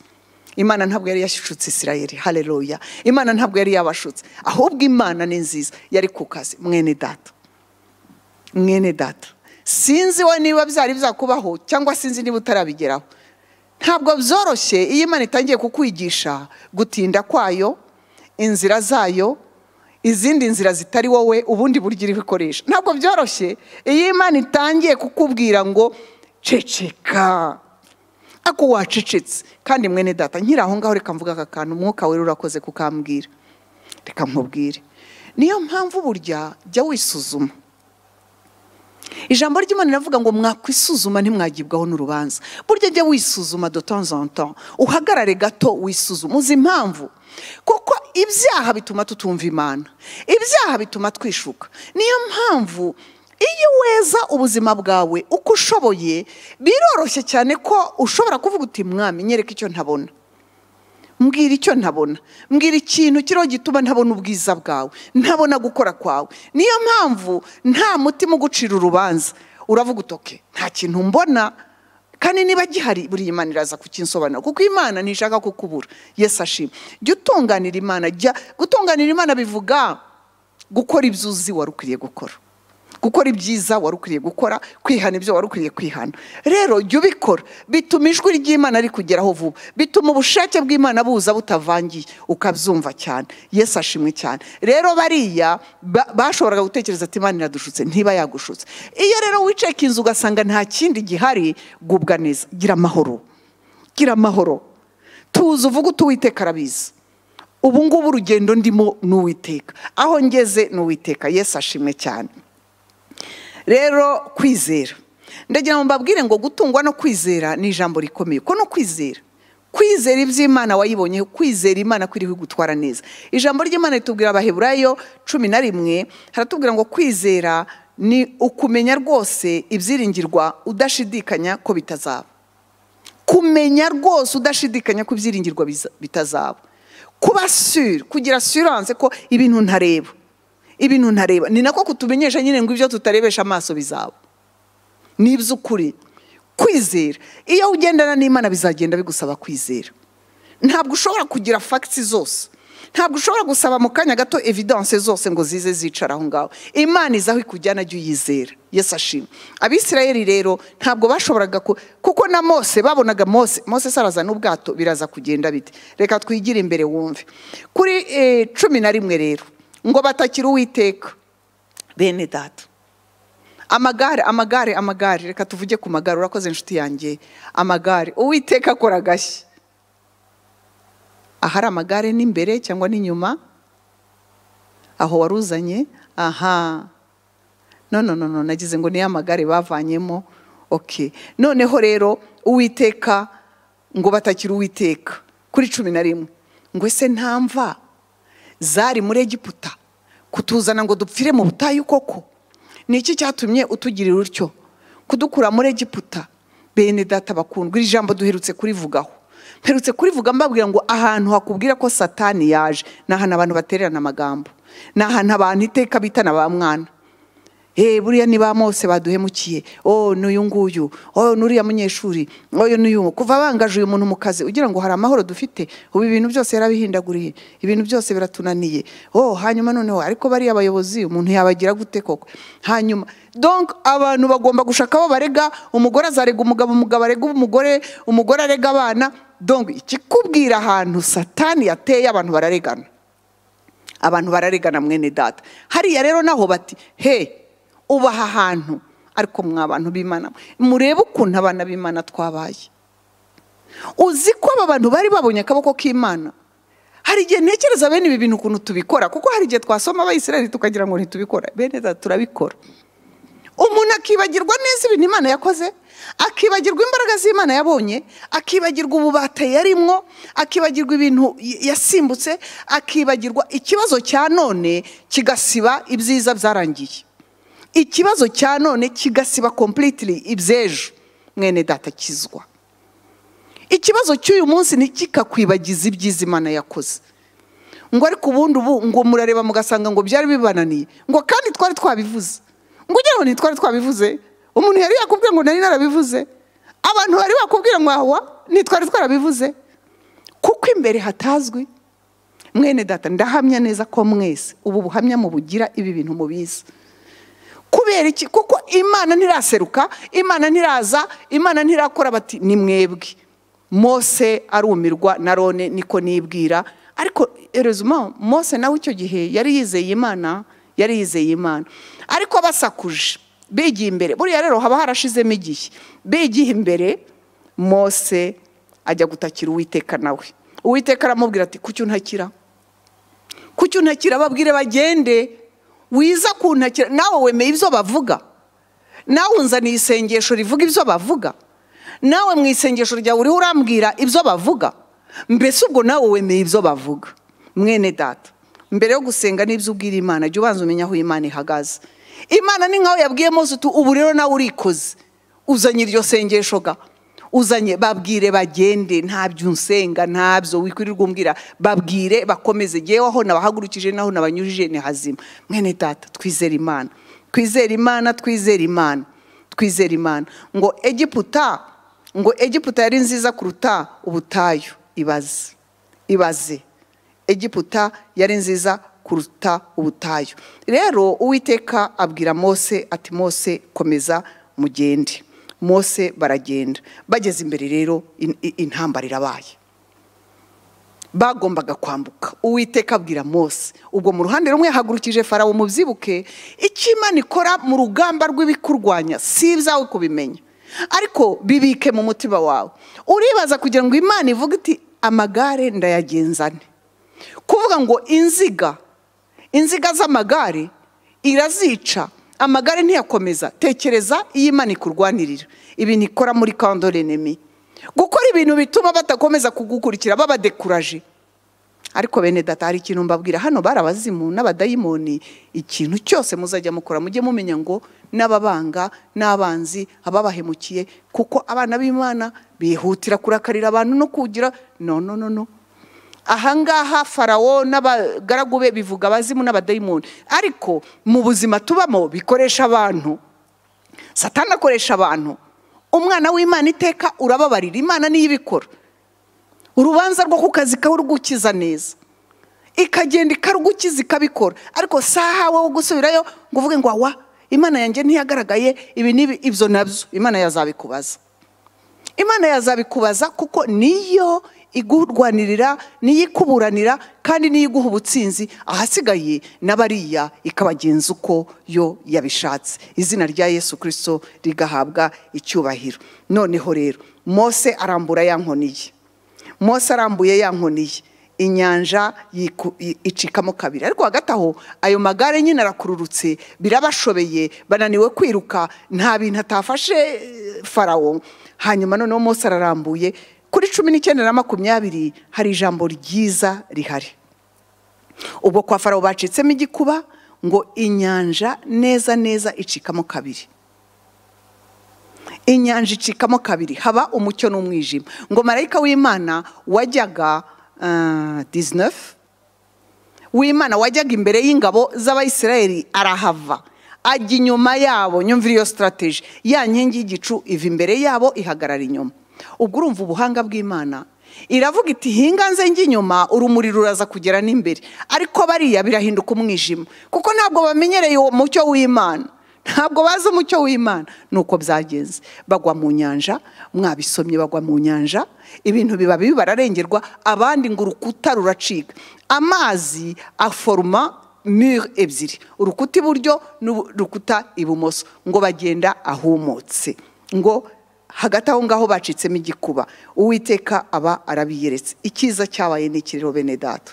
imana ntabwo yari yashutse isirayeli hareruya imana ntabwo yari yabashutse ahubwo imana ni nziza yari ku kazi mwene data mwene data sinzi we niba byari byakubaho cyangwa sinzi niba utarabigeraho ntabwo byoroshye iyo imana itangiye kukwigisha gutinda kwayo inzira zayo izindi nzira zitari wowe ubundi buryo iri gukoresha ntabwo byoroshye iyo imana itangiye kukubwira ngo ceceka ako wacecetse kandi mwene data nkiri aho ngaho reka mvuga aka kantu umwuka wera urakoze kukambwira reka nkubwire niyo mpamvu burya jya wisuzuma ijambo ry'imana riravuga ngo mwakwisuzuma ntimwagibwaho n'urubanza burya jya wisuzuma de temps en temps uhagarare gato wisuzuma uzi impamvu kuko ibyaha bituma tutumva imana ibyaha bituma twishuka niyo mpamvu iyo weza ubuzima bwawe uko ushoboye biroroshye cyane ko ushobora kuvuga uti mwami nyereka icyo ntabona mbwira icyo ntabona mbwira ikintu kiriho gituma ntabona ubwiza bwawe ntabona gukora kwawe niyo mpamvu nta mutima ugucira urubanza uravuga utoke nta kintu mbona kandi niba gihari buri imana iraza kukinsobanura kuko imana ntishaka kukubura yesu ashima jya utunganira imana jya gutunganira imana bivuga gukora ibyo uzi wari ukwiriye gukora gukora ibyiza wari ukwiye gukora kwihana ibyo wari ukwiye kwihana rero jya ubikora bituma ijwi ry'imana rikugeraho vuba bituma ubushake bw'imana buza butavangiye ukabyumva cyane yesu ashimwe cyane rero bariya ba- bashoboraga gutekereza ati imana iradushutse ntiba yagushutse iyo rero wiceka inzu ugasanga nta kindi gihari gubwa neza gira amahoro gira amahoro tuzi uvuga uti uwiteka arabizi ubu ngubu urugendo ndimo ni uwiteka aho ngeze ni uwiteka yesu ashimwe cyane rero kwizera ndagira ngo mbabwire ngo gutungwa no kwizera ni ijambo rikomeye ko no kwizera kwizera iby'imana wayibonye kwizera imana ko iriho igutwara neza ijambo ry'imana ritubwira abaheburayo cumi na rimwe haratubwira ngo kwizera ni ukumenya rwose ibyiringirwa udashidikanya ko bitazaba kumenya rwose udashidikanya ko ibyiringirwa biza- bitazaba kuba sure kugira assurance ko ibintu ntareba ibintu ntareba ni nako kutumenyesha nyine ngo ibyo tutarebesha amaso bizaba ni iby'ukuri kwizera iyo ugendana n'imana bizagenda bigusaba kwizera ntabwo ushobora kugira fagiti zose ntabwo ushobora gusaba mu kanya gato evidence zose ngo zize zicara aho ngaho imana iza aho ikujyana jya uyizera yesu ashima abisirayeli rero ntabwo bashoboraga ku- kuko na mose babonaga mose mose se araza n'ubwato biraza kugenda bite reka twigire imbere wumve kuri eh, cumi na rimwe rero ngo batakire uwiteka bene data amagare amagare amagare reka tuvuge ku magare urakoze inshuti yanjye amagare uwiteka akora agashyi ahari amagare n'imbere cyangwa n'inyuma aho wari uzanye aha no no no no nagize ngo niyo amagare bavanyemo oke noneho rero uwiteka ngo batakire uwiteka kuri cumi na rimwe ngo ese nta mva zari muri egiputa kutuzana ngo dupfire mu butayu koko ni iki cyatumye utugirira utyo kudukura muri egiputa bene data bakundwa iri jambo duherutse kurivugaho mperutse kurivuga mbabwira ngo ahantu hakubwira ko satani yaje ni ahantu abantu batererana amagambo ni ahantu abantu iteka bitana ba mwana Eh buriya ni ba mose baduhemukiye oh n'uyu nguyu oh n'uriya munyeshuri oh n'uyu kuva bangaje uyu muntu mu kazi ugira ngo hari amahoro dufite ubu ibintu byose yarabihindaguriye ibintu byose biratunaniye oh hanyuma noneho ariko bariya abayobozi umuntu yabagira gute koko hanyuma donc abantu bagomba gushaka abo barega umugore azarega umugabo umugabo arega umugore umugore arega abana donc ikikubwira ahantu satani yateye abantu bararegana abantu bararegana mwene data hariya rero naho bati he ubaha ahantu ariko mwa abantu b'imana murebe ukuntu abana b'imana twabaye uzi ko aba bantu bari babonye akaboko k'imana hari igihe ntekereza bene ibi bintu ukuntu tubikora kuko hari igihe twasoma abayisiraheli tukagira ngo ntitubikora bene data turabikora umuntu akibagirwa neza ibintu imana yakoze akibagirwa imbaraga z'imana yabonye akibagirwa ububata yarimwo akibagirwa ibintu y- yasimbutse akibagirwa ikibazo cya none kigasiba ibyiza byarangiye ikibazo cya none kigasiba completely iby'ejo mwene data kizwa ikibazo cy'uyu munsi ntikikakwibagiza ibyiza imana yakoze ngo ariko ubundi ubu ngo murareba mugasanga ngo byari bibananiye ngo kandi twari twabivuze ngo ugira ngo ntitwari twabivuze umuntu yari yakubwira ngo nari narabivuze abantu bari bakubwira ngo ahawa ntitwari twarabivuze kuko imbere hatazwi mwene data ndahamya neza ko mwese ubu buhamya mubugira ibi bintu mubizi kubera iki kuko imana ntiraseruka imana ntiraza imana ntirakora bati ni mwebwe mose arumirwa na rone niko nibwira ariko erezuma mose nawe icyo gihe yari yizeye imana yari yizeye imana ariko basakuje bigiye imbere buriya rero haba harashizemo igihe bigiye imbere mose ajya gutakira uwiteka nawe uwiteka aramubwira ati kuki untakira kuki untakira babwire bagende wiza kuntakira nawe wemeye ibyo bavuga nawe unzaniye isengesho rivuga ibyo bavuga nawe mu isengesho ryawe uriho urambwira ibyo bavuga mbese ubwo nawe wemeye ibyo bavuga mwene data mbere yo gusenga n'ibyo ubwira imana jya ubanza umenya aho imana ihagaze imana ni nkaho yabwiye mose uti ubu rero nawe urikoze uzanye iryo sengesho ga uzanye babwire bagende ntabyo unsenga ntabyo wikwirirwa umbwira babwire bakomeze yewe aho nabahagurukije n'aho nabanyujije ni hazima mwene data twizere imana twizere imana twizere imana twizere imana ngo egiputa ngo egiputa yari nziza kuruta ubutayu ibaze ibaze egiputa yari nziza kuruta ubutayu rero uwiteka abwira mose ati mose komeza mugende mose baragenda bageze imbere rero in- i- intambara irabaye bagombaga kwambuka uwiteka abwira mose ubwo mu ruhande rumwe yahagurukije farawo mubyibuke icyo imana ikora mu rugamba rw'ibikurwanya si ibyawe kubimenya ariko bibike mu mutima wawe uribaza kugira ngo imana ivuge iti amagare ndayagenzane kuvuga ngo inziga inziga z'amagare irazica amagare ntiyakomeza tekereza iyo imana ikurwanirira ibintu ikora muri kandorenemi gukora ibintu bituma badakomeza kugukurikira babadekuraje ariko bene data hari ikintu mbabwira hano bari abazimu n'abadayimoni ikintu cyose muzajya mukora mujye mumenya ngo n'ababanga n'abanzi ababahemukiye kuko abana b'imana bihutira kurakarira abantu no kugira no no no no ahangaha farawo n'abagaragu be bivuga abazimu n'abadayimoni ariko mu buzima tubamo bikoresha abantu satani akoresha abantu umwana w'imana iteka urababarira imana niyo ibikora urubanza rwo ku kazi kawe rugukiza neza ikagenda ikarugukiza ikabikora ariko si ahawe wo gusubirayo ngo uvuge ngo awa imana yanjye ntiyagaragaye ibi n'ibi ibyo nabyo imana yazabikubaza imana yazabikubaza kuko niyo igurwanirira niyo ikuburanira kandi niyo iguha ubutsinzi ahasigaye n'abariya ikabagenza uko yo yabishatse izina rya yesu kirisito rigahabwa icyubahiro noneho rero mose arambura ya nkoni ye mose arambuye ya nkoni ye inyanja yiku- i- icikamo kabiri ariko hagati aho ayo magare nyine arakururutse birabashobeye bananiwe kwiruka nta bintu atafashe eh, farawo hanyuma noneho mose ararambuye kuri cumi n'icyenda na makumyabiri hari ijambo ryiza rihari ubwo kwa farawo bacitsemo igikuba ngo inyanja neza neza icikamo kabiri inyanja icikamo kabiri haba umucyo n'umwijima ngo marayika w'imana wajyaga ah, 19 w'imana wajyaga imbere y'ingabo z'abayisiraheli arahava ajya inyuma yabo nyumvira iyo sitarategi ya nkingi y'igicu iva imbere yabo ihagarara inyuma ubwo urumva ubuhanga bw'imana iravuga iti hinga nze njye inyuma urumuri ruraza kugera n'imbere ariko bariya birahinduka umwijima kuko ntabwo bamenyereye uwo mucyo w'imana ntabwo bazi umucyo w'imana ni uko byagenze bagwa mu nyanja mwabisomye bagwa mu nyanja ibintu biba bibi bararengerwa abandi ngo urukuta ruracika amazi aforoma mure ebyiri urukuta iburyo n'urukuta ibumoso ngo bagenda ahumutse ngo hagati aho ngaho bacitsemo igikuba uwiteka aba arabiyeretse icyiza cyabaye ni iki rero bene data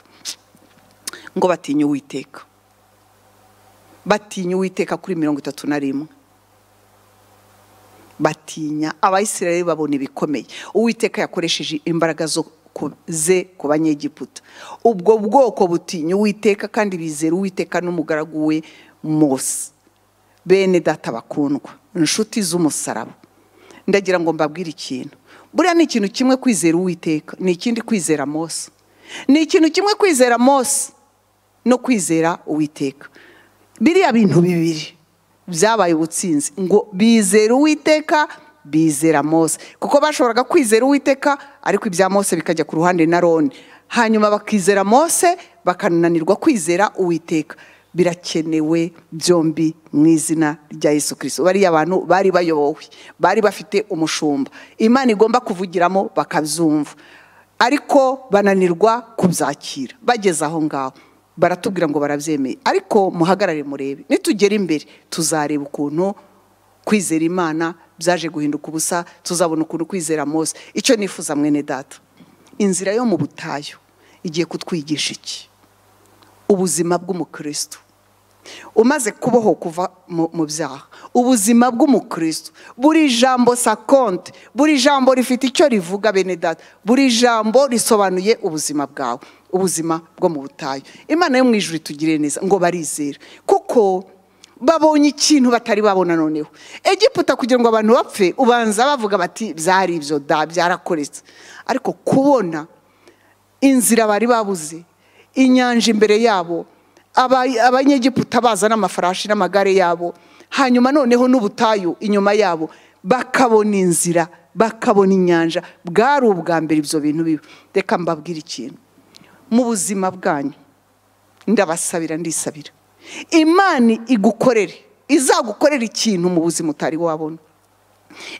ngo batinye uwiteka batinya uwiteka kuri mirongo itatu na rimwe batinya abayisirayeli babona ibikomeye uwiteka yakoresheje imbaraga zo ku- ze ku banyegiputa ubwo bwoko butinya uwiteka kandi bizera uwiteka n'umugaragu we mose bene data bakundwa inshuti z'umusaraba ndagira ngo mbabwire ikintu buriya ni ikintu kimwe kwizera uwiteka ni ikindi kwizera mose ni ikintu kimwe kwizera mose no kwizera uwiteka biriya bintu bibiri byabaye ubutsinzi ngo bizera uwiteka bizera mose kuko bashoboraga kwizera uwiteka ariko ibya mose bikajya ku ruhande na roni hanyuma bakizera mose bakananirwa kwizera uwiteka birakenewe byombi mu izina rya yesu kirisito bariya abantu bari bayobowe bari bafite umushumba imana igomba kuvugiramo bakabyumva ariko bananirwa kubyakira bageze aho ngaho baratubwira ngo barabyemeye ariko muhagarare murebe nitugera imbere tuzareba ukuntu kwizera imana byaje guhinduka ubusa tuzabona ukuntu kwizera mose icyo nifuza mwene data inzira yo mu butayu igiye kutwigisha iki ubuzima bw'umukristo umaze kuboho kuva mu mu byaha ubuzima bw'umukristo buri jambo sakonte buri jambo rifite icyo rivuga bene data buri jambo risobanuye ubuzima bwawe ubuzima bwo mu butayu imana yo mu ijuru itugirire neza ngo barizere kuko babonye ikintu batari babona noneho egiputa kugira ngo abantu bapfe ubanza bavuga bati byari ibyo da byarakoretse ariko kubona inzira bari babuze inyanja imbere yabo aba- abanyegiputa baza n'amafarashi n'amagare yabo hanyuma noneho n'ubutayu inyuma yabo bakabona inzira bakabona inyanja bwari ubwa mbere ibyo bintu biba reka mbabwire ikintu mu buzima bwanyu ndabasabira ndisabira imana igukorere izagukorera ikintu mu buzima utari wabona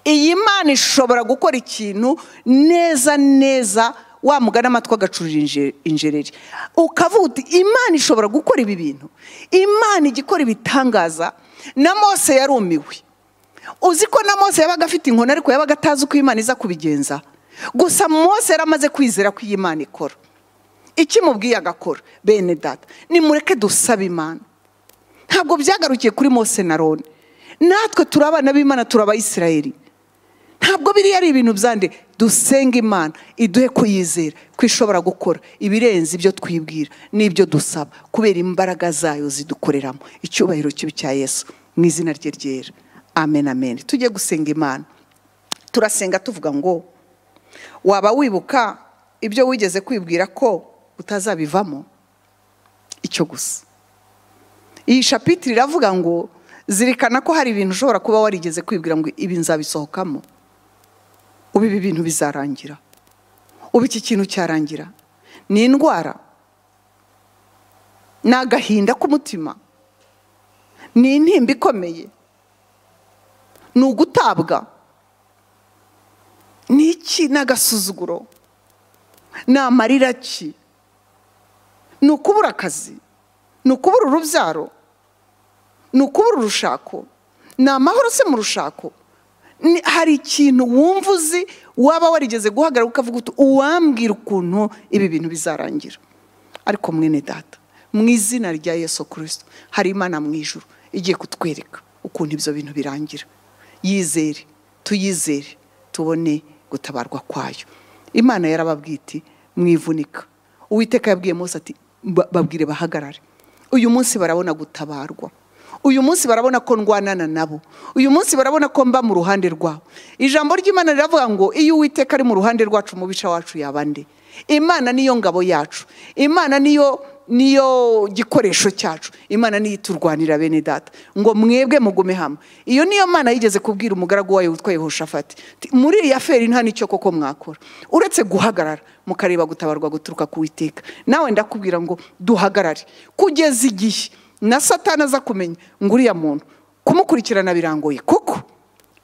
iyi mana ishobora gukora ikintu neza neza wamugana amatwi agacurira inje- injereri ukavuga uti imana ishobora gukora ibi bintu imana ijya ikora ibitangaza na mose yarumiwe uzi ko na mose yabaga afite inkoni ariko yabaga atazi uko imana iza kubigenza gusa mose yari amaze kwizera ko iyi mana ikora ikimubwiye agakora bene data nimureke dusabe imana ntabwo byagarukiye kuri mose na roni natwe turi abana b'imana turi abayisirayeli ntabwo biriya ari ibintu byande dusenga imana iduhe kuyizera ko ishobora gukora ibirenze ibyo twibwira n'ibyo dusaba kubera imbaraga zayo zidukoreramo icyubahiro cyo cya yesu mu izina rye ryera amen amen tujye gusenga imana turasenga tuvuga ngo waba wibuka ibyo wigeze kwibwira ko utazabivamo icyo gusa iyi shapitire iravuga ngo zirikana ko hari ibintu ushobora kuba warigeze kwibwira ngo ibi nzabisohokamo ubu ibi bintu bizarangira ubu iki kintu cyarangira ni indwara ni agahinda k'umutima ni intimba ikomeye ni ugutabwa ni iki ni agasuzuguro ni amarira ki ni ukubura akazi ni ukubura urubyaro ni ukubura urushako ni amahoro se mu rushako Ni- hari ikintu wumva uzi waba warigeze guhagarara ukavuga uti uwambwira ukuntu ibi bintu bizarangira ariko mwene data mu izina rya yesu kirisito hari imana mu ijuru igiye kutwereka ukuntu ibyo bintu birangira yizere tuyizere tubone gutabarwa kwayo imana yarababwiti mwivunika uwiteka yabwiye mose ati "Ba- babwire bahagarare uyu munsi barabona gutabarwa uyu munsi barabona ko ndwanana nabo uyu munsi barabona ko mba mu ruhande rwabo ijambo ry'imana riravuga ngo iyo uwiteka ari mu ruhande rwacu umubisha wacu yaba nde imana niyo ngabo yacu imana niyo niyo gikoresho cyacu imana niyo iturwanira bene data ngo mwebwe mugume hamwe iyo niyo mana yigeze kubwira umugaragu wayo witwa yehoshafati Ti, muri iyi aferi nta n'icyo koko mwakora uretse guhagarara mukareba gutabarwa guturuka ku witeka nawe ndakubwira ngo duhagarare kugeza igihe na satana aza kumenya ngo uriya muntu kumukurikirana birangoye kuko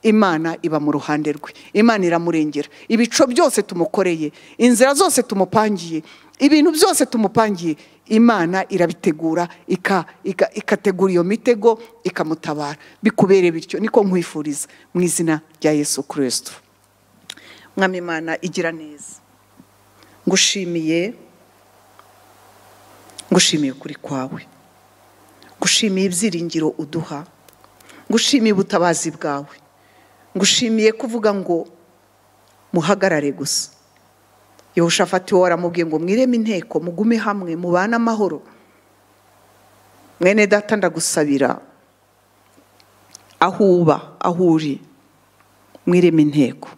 imana iba mu ruhande rwe imana iramurengera ibico byose tumukoreye inzira zose tumupangiye ibintu byose tumupangiye imana irabitegura ika- ika- ikategura iyo mitego ikamutabara bikubere bityo niko nkwifuriza mu izina rya yesu kirisito mwami imana igira neza ngushimiye ngushimiye ukuri kwawe ngushimiye ibyiringiro uduha ngushimiye ubutabazi bwawe ngushimiye kuvuga ngo muhagarare gusa yehoshafati wowe waramubwiye ngo mwireme inteko mugume hamwe mubane amahoro mwene data ndagusabira aho uba aho uri mwireme inteko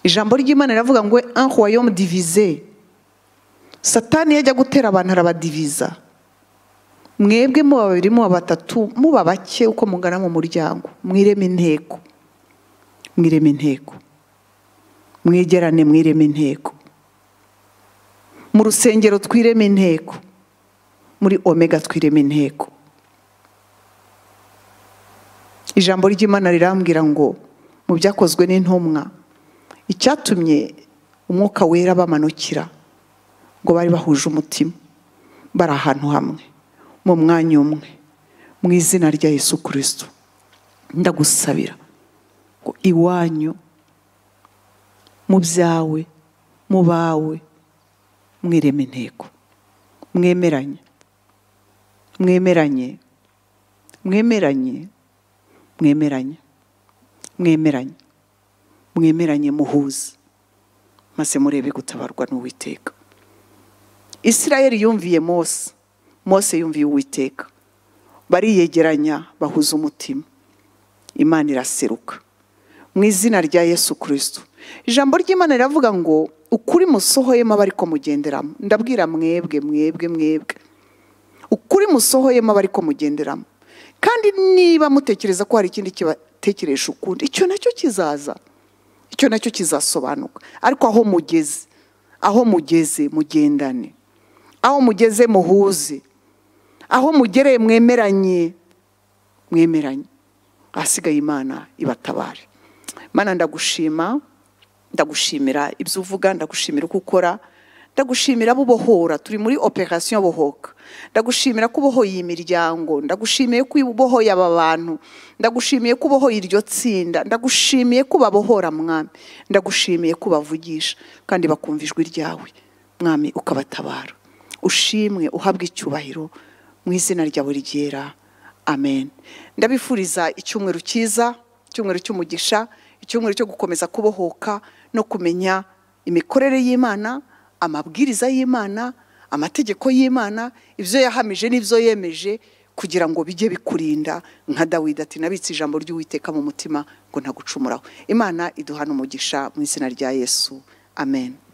ijambo ry'imana riravuga ngo un royaume divize satani iyo ajya gutera abantu arabadiviza mwebwe muba babiri muba batatu muba bake uko mungana mu muryango mwireme inteko mwireme inteko mwegerane mwireme inteko mu rusengero twireme inteko muri omega twireme inteko ijambo ry'imana rirambwira ngo mu byakozwe n'intumwa icyatumye umwuka wera bamanukira ngo bari bahuje umutima bari ahantu hamwe mu mwanya umwe mu izina rya yesu kirisito ndagusabira ngo iwanyu mu byawe mu bawe mwireme intego mwemeranye mwemeranye mwemeranye mwemeranye mwemeranye mwemeranye muhuze maze murebe gutabarwa n'uwiteka isirayeli yumviye mose mose yumviye uwiteka bariyegeranya bahuza umutima imana iraseruka mu izina rya yesu kirisito ijambo ry'imana riravuga ngo ukuri musohoyemo aba ariko mugenderamo ndabwira mwebwe mwebwe mwebwe ukuri musohoyemo aba ariko mugenderamo kandi niba mutekereza ko hari ikindi kibatekeresha ukundi icyo nacyo kizaza icyo nacyo kizasobanuka ariko aho mugeze aho mugeze mugendane aho mugeze muhuze aho mugereye mwemeranye mwemeranye ahasigaye imana ibatabare Mana ndagushima ndagushimira ibyo uvuga ndagushimira uko ukora ndagushimira abo ubohora turi muri operasiyo bohoka ndagushimira ko ubohoye iyi miryango ndagushimiye ko ubohoye aba bantu ndagushimiye ko ubohoye iryo tsinda ndagushimiye ko babohora mwami ndagushimiye ko bavugisha kandi bakumva ijwi ryawe mwami ukabatabara ushimwe uhabwe icyubahiro mu izina ryawe ryera amen ndabifuriza icyumweru cyiza icyumweru cy'umugisha icyumweru cyo gukomeza kubohoka no kumenya imikorere y'imana amabwiriza y'imana amategeko y'imana ibyo yahamije n'ibyo yemeje kugira ngo bijye bikurinda nka dawidi ati nabitse ijambo ry'uwiteka mu mutima ngo ntagucumuraho imana iduhana umugisha mu izina rya yesu amen